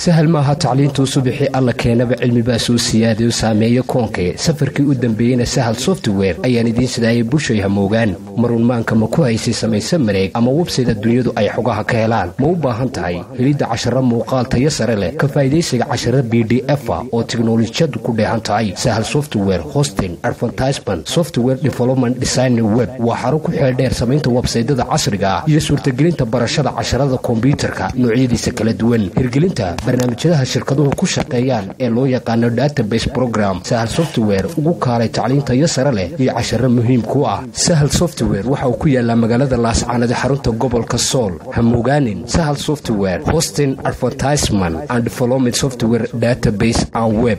sahal maaha tacliintuu subaxii alla keenaba cilmibaa soo siyaadayo saameeyo koonkee safarkii u dambeeyeyna sahal software ayaan idiin sidaayay bushay hamoogaan marunmaanka ma ku haysay samayse mareeg ama websayda dunyadu ay xogaha ka helaan ma u baahan tahay helidda casharo muuqaal tayo sare leh ka faa'idaysiga casharo b d efa oo tiknolojiyadu ku dheehan tahay sahal software hosting advertisement software development design web waa xaro ku xeeldheer samaynta websaydada casriga ah iyo suurtagelinta barashada casharada kombyuutarka noocyadiisa kala duwan hirgelinta barnaamijyadaha shirkaduhu ku shaqeeyaan ee loo yaqaano database program sahal software ugu kaalay tacliintayo sare leh iyo casharo muhiim ku ah sahal software waxa uu ku yaalaa magaalada laascaanada xarunta gobolka sool hamogaanin sahal software hosting advertisement and development software database and web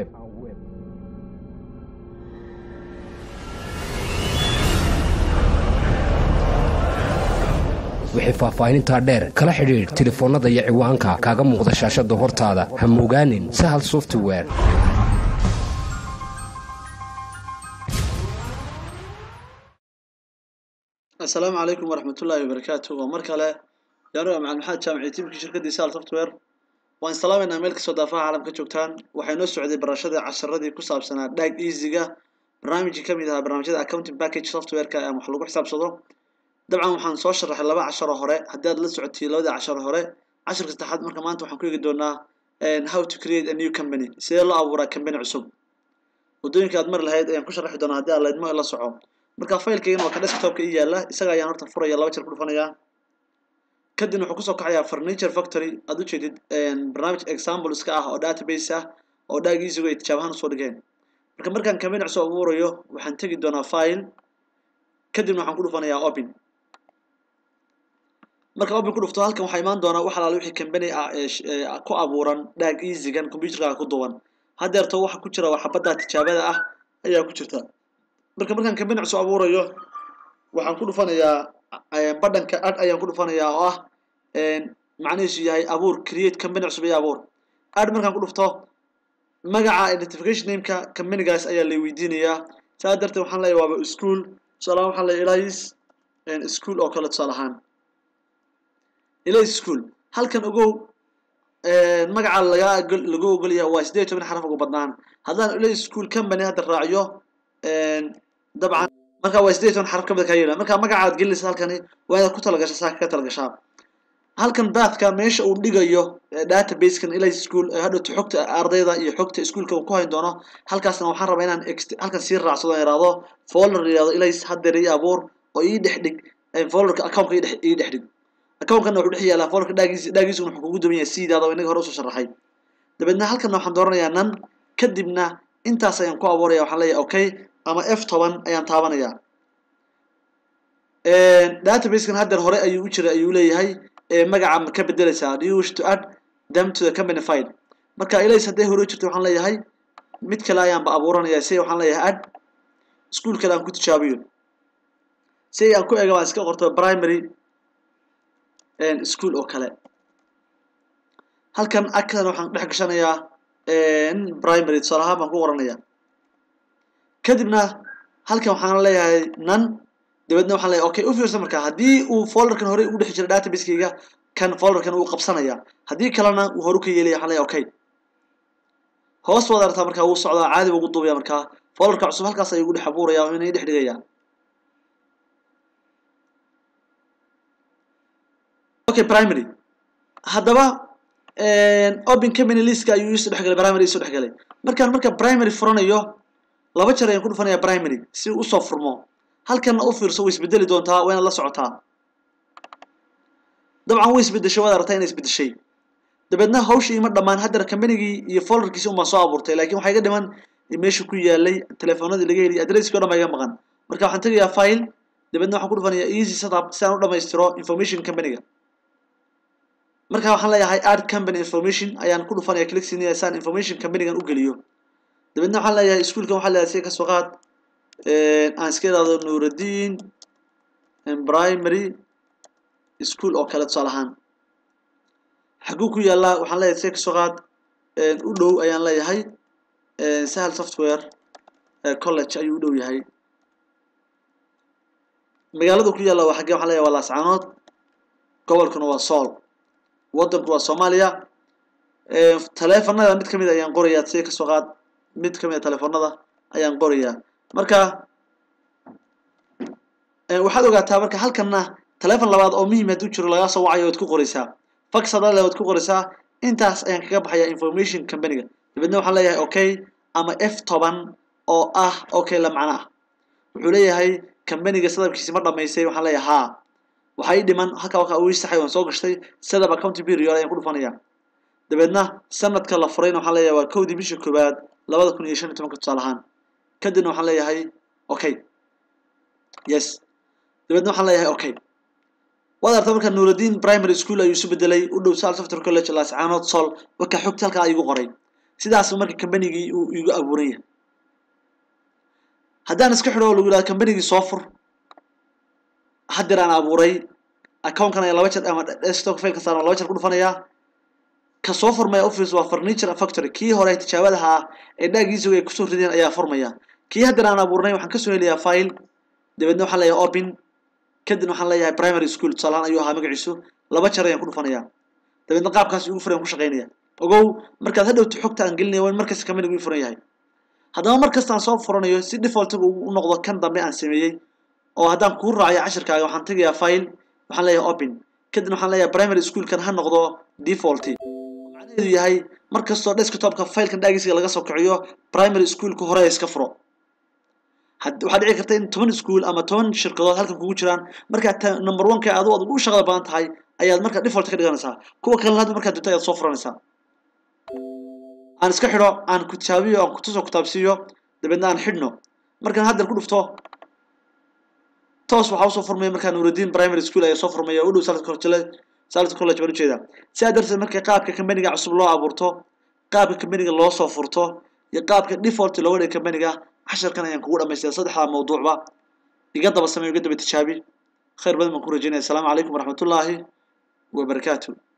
wixii faahfaahinintaa dheer kala xidhiidh telefoonnada iyo ciwaanka kaaga muuqda shaashadda hortaada hamogaanin sahal software assalaamu calaykum waraxmatullaahi wabarakaatu waa mar kale yaanu macalin maxamed jaamiciy tiimkii shirkaddii sal software waan islaamaynaa meel kastoo daafaha caalamka joogtaan waxay noo socday barashadii casharadii ku saabsanaa dhag easyga barnaamijkii ka mid ahaa barnaamijyada accounting package softwareka ee wax lagu xisaabsado dabcan waxaan soo sharaxay laba casharo hore haddii aad la socotay labadii casharo hore casharka saddexaad marka maanta waxaan ku eegi doonaa how to create a new company sidee loo abuuraa company cusub waddooyinka aad mari lahayd ayaan ku sharaxi doonaa haddii aad laydmo la soco marka faylkaygan waa ka desktopka ii yaala isaga ayaan horta furaya laba jeer ku dhufanayaa kadibna wuxuu kusoo kacayaa furniture factory aad u jeedid barnaamij example iska ah oo database ah oo dhaagiisigu ay tijaabahaan usoo dhigeen marka markaan company cusub abuurayo waxaan tegi doonaa file kadibna waxaan ku dhufanayaa open marka open ku dhufto halkan waxaa imaan doonaa wax alaale wixii company ah ee ku abuuran dhaag easygan computerkaaga ku duwan haddeerto waxa ku jira waa xabadda tijaabada ah ayaa ku jirta marka markaan company cusub abuurayo waxaan ku dhufanayaa badhanka ad ayaan ku dhufanayaa oo ah macnihiisu yahay abuur create company cusub iyo abuur ad markaan ku dhufto magaca identification nameka companygaas ayaa lay weydiinayaa saa darteed waxaan leeyahay waaba school tusaalahaan waxaan leeyahay elias school oo kale tusaale ahaan elias school halkan ogow magaca laga lagu ogol yahay waa siddeed toban xaraf ugu badnaan haddaan elias school company hadda raaciyo dabcan marka waa siddeed toban xaraf ka mid kaa yidhaha marka magacaad gelinaysa halkani waa inaad ku talagashaa saa kaga talagashaa halkan baadka meesha uu dhigayo databasekan elias school hadhowta xogta ardayda iyo xogta iskuolka uu ku hayn doono halkaasna waxaan rabaa inaan halkan sii raacsado yidhaahdo folder yidhahdo elias haddeer ii abuur oo ii dhex dhig folderka accountka ii dhex dhig accountkanna wuxuu dhex yaalaa folderka dhaagiis dhaagiisuna wuxuu kugu duwan yahay sidaada oo inaga hore usoo sharaxay dabeedna halkanna waxaan dooranayaa nan kadibna intaas ayaan ku abuuraya waxaan leeyahay okay ama f toban ayaan taabanayaa databasekan haddeer hore ayuu u jira ayuu leeyahay magaca ma ka bedelaysaa do you wish to add them to the company file marka ilays hadday hore u jirta waxaan leeyahay mid kale ayaanba abuuranaya si waxaan leeyahay add school kale aan ku tijaabiyo si aan ku ega baan iska qorto primary school oo kale halkan agkan waxaan dhex gashanayaa primary tusaale ahaan baan ku qoranayaa kadibna halkan waxaan leeyahay nan dabeedna waxaan leeyahay okay u fiirsa marka haddii uu folderkan hore ugu dhex jira database-kayga kan folderkan uu qabsanaya haddii kalena uu horu ka yeelaya waxaan leeyahay okay hoos waad aragtaa markaa wuu socdaa caadi buu ugu duubaya markaa folderka cusub halkaas ayuu ugu dhex abuuraya oo inay dhex dhigaya okay primary haddaba open company listka ayuu isu dhexgalay primary isu dhexgalay markaan marka primary furanayo laba jeer ayaan ku dhufanaya primary si uu usoo furmo halkanna u fiirso way isbedeli doontaa waa inaad la socotaa dabcan way isbedeshay waad aragtaa inay isbedeshay dabeedna hawshii ima dhammaan haddana combanygii iyo folderkiisi un baan soo abuurtay laakiin waxaa iga dhiman meesha ku yaalay telefoonadii laga heliyay adresskii o dhan baa iga maqan marka waxaan tegayaa file dabeedna waxaan ku dhufanayaa easy setup si aan u dhammaystiro information companyga marka waxaan leeyahay add company information ayaan ku dhufanaya clicksiinaya si aan information companygan u geliyo dabeedna waxaan leeyahay iskuolkan waxaa leeyahay si kasoo qaad aan iska idhaahdo nuuraddiin primary school oo kale tusaale ahaan xaguu ku yaallaa waxaan leeyahay si kasoo qaad u dhow ayaan leeyahay sahal software college ayuu u dhow yahay magaaladu ku yaalla waa xaggee waxaan leeyahay waa laascaanood gobolkuna waa sool waddanku waa soomaaliya taleefanada mid kamid ayaan qorayaa si kasoo qaad mid kamid a taleefanada ayaan qorayaa marka waxaad ogaataa marka halkanna taleefon labaad oo muhiim hadduu jiro lagaa soo wacayo waad ku qoraysaa fax haddaad le waad ku qoraysaa intaas ayaan kaga baxayaa information companyga dabeedna waxaan leeyahay okay ama f toban oo ah okay la macno ah wuxuu leeyahay companyga sadabkiisi ma dhamaystay waxaan leeyahay haa waxaa ii dhiman halka waxa uu saxay waan soo gashtay sadab account period ayaan ku dhufanayaa dabeedna sanadka la furayna waxaan leeyahay waa kowdii bisha koowaad labada kun iyo shan iyo tobanka tusaale ahaan kadibna waxaan leeyahay okay yes dabeedna waxaan leeyahay okay waad arta marka nuuruddin primary school ayuu isu bedelay u dhow sal software college laascaanood sol marka xogta halkaa igu qoray sidaas marka combanygii uu igu abuuran yahay haddaan iska xidho oo lagu yidhahdo combanygii soo fur haddeer aan abuuray accountkan ayaa laba jeer ama desktop file kastaan laba jeer ku dhufanayaa ka soo furmaya office waa furniture factory kii hore tijaabadaha ah ee dhaagiisa ay kusoo rideen ayaa furmaya kii haddeer aan abuurnay waxaan kasoo helayaa file dabeedna waxaan leeyahay open kadibna waxaan leeyahay primary school tusaalahaan ayuu ahaa magaciisu laba jeer ayaan ku dhufanayaa dabeedna qaabkaas igu furan ku shaqaynaya ogow markaad hadhowta xogta aan gelinaya waa in markasta companigu ii furan yahay haddaba markasta aan soo furanayo si defaultiga u noqdo kan dambe aan sameeyey oo haddaan kuu raacayo cashirkaaga waxaan tegayaa file waxaan leeyahay open kadibna waxaan leeyahay primary schoolkan ha noqdo default macnaheedu yahay markastoo desktopka filekan dhaagiisiga laga soo kiciyo primary schoolka hore iska furo waxaa dhici karta in toban school ama toban shirkadood halkan kugu jiraan markaa number one ka adu ad ugu shaqada badan tahay ayaad markaa default ka dhiganaysaa kuwa kalena hadda markaa dunta ayaad soo furanaysaa aan iska xidho aan kutaabiyo aan kutusoo kutaabsiiyo dabeedna aan xidhno markaan haddeer ku dhufto toos waxaa usoo furmaya markaa nuuruddin primary school ayaa soo furmaya u dhow salad college salad college baan ujeedaa sidaa darteed marka qaabka companiga cusub loo abuurto qaabka companiga loo soo furto iyo qaabka default looga dhiga companiga casharkan ayaan kugu dhamaystaya saddexdaa mawduucba iga daba samey iga daba tijaabi khayr badan baan ku rajaynaya asalaamu calaykum waraxmatullaahi wabarakaatu